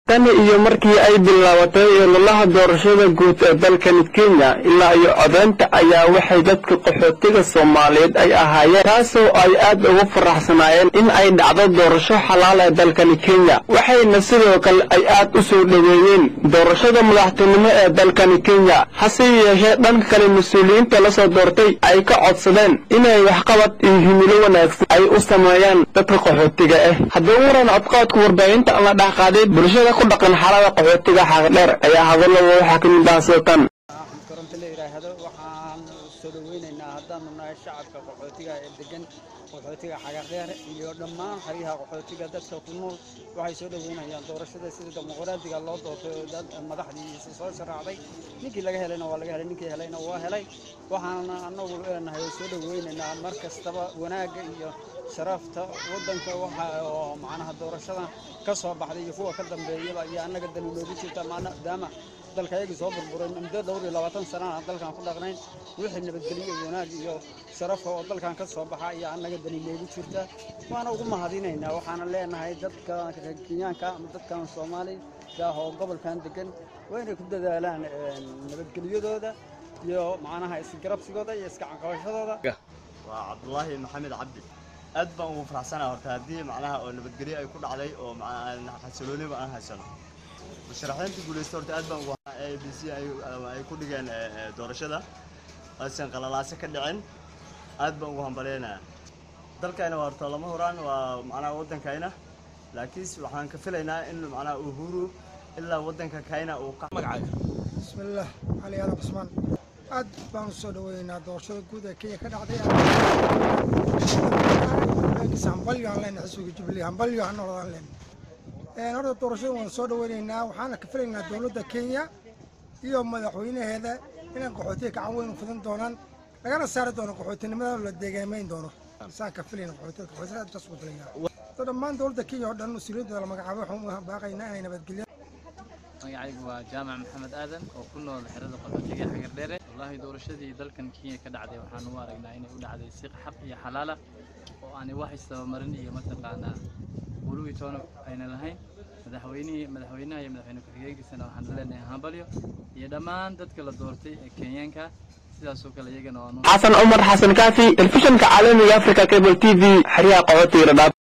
tani iyo markii ay bilaabatay ololaha doorashada guud ee dalkani kenya ilaa iyo codeynta ayaa waxay dadka qaxootiga soomaaliyeed ay ahaayeen taasoo ay aad ugu faraxsanaayeen in ay dhacdo doorasho xalaal ee dalkani kenya waxayna sidoo kale ay aad u soo dhoweeyeen doorashada madaxtinimo ee dalkani kenya hase yeeshee dhanka kale mas-uuliyiinta la soo doortay ay ka codsadeen inay waxqabad iyo himilo wanaagsan ay u sameeyaan dadka qaxootiga ah haddaba waran codqaadka warbaahinta la dhexqaaday bulshada ku dhaqan xaalada qaxootiga xaqdheer ayaa hadallada waxaa ka mid ah sootan axmed koronto la yidhaahdo waxaan soo dhoweynaynaa haddaanu nahay shacabka qaxootiga ee degan qaxootiga xagardheer iyo dhammaan xeryaha qaxootiga dadka ku nool waxay soo dhoweynayaan doorashada sida dimuqraadiga loo doortay oo dad madaxdiisa soo sharaacday ninkii laga helayna waa laga helay ninkii helayna waa helay waxaana annagu leenahay oo soo dhoweynaynaa mar kastaba wanaagga iyo sharafta waddanka waxa oo macnaha doorashada ka soo baxday iyo kuwa ka dambeeyaba iyo annaga dani loogu jirta maadaama dalka ayagii soo burburay muddo dhowr iyo labaatan sanana dalkan ku dhaqnayn wixii nabadgelyo wanaag iyo sharafa oo dalkan ka soo baxa ayaa annaga dani loogu jirta waana ugu mahadinaynaa waxaana leenahay dadka kenyaanka ama dadkan soomaaliga ah oo gobolkan degan waa inay ku dadaalaan nabadgelyadooda iyo macnaha isgarabsigooda iyo iska canqabashadooda waa cabdulaahi maxamed cabdi aad baan ugu faraxsanaa horta haddii macnaha oo nabadgelyo ay ku dhacday oo xasilooniba aan haysano musharaxiinta guulaysta horta aad baan ugu a b c ay ku dhigeen doorashada aysan qalalaase ka dhicin aad baan ugu hambaleynayaa dalkayna waa horta lama huraan waa macnaha waddankayna laakiinse waxaan ka filaynaa in macnaha uhuru ilaa waddanka kayna uu ka magacaaga bismillaah cali aadan cusmaan aad baan u soo dhaweynaynaa doorashada guud ee kenya ka dhacday hambalyo aan leenahay xisbiga jubilee hambalyo ha noqdaan leenahay horta doorashada waan soo dhaweynaynaa waxaana ka filaynaa dowladda kenya iyo madaxweynaheeda inay qaxootiga gacan weyn u fidan doonaan lagana saari doono qaxootinimada la deegaamayn doono saan ka filayna qaxootiga qaxootiga aad taas ugu filayaa dhammaan dowladda kenya oo dhan mas-uuliyadda la magacaabo waxaan u baaqaynaa inay nabadgelyo magacaygu waa jaamac maxamed aadan oo ku nool xerada qaxootiga xagardheere wallaahi doorashadii dalkan kenya ka dhacday waxaan u aragnaa inay u dhacday si xaq iyo xalaala oo aanay wax istabamarin iyo mataqaanaa wuluwi toona ayna lahayn madaxweynihii madaxweynaha iyo madaxweyne ku-xigeenkiisana waxaan leenahay hambalyo iyo dhammaan dadka la doortay ee kenyaanka sidaasoo kale iyagana waa xasan cumar xasan kaafi telefishinka caalamiga africa cable t v xeryaha qaxootiga dhadhaab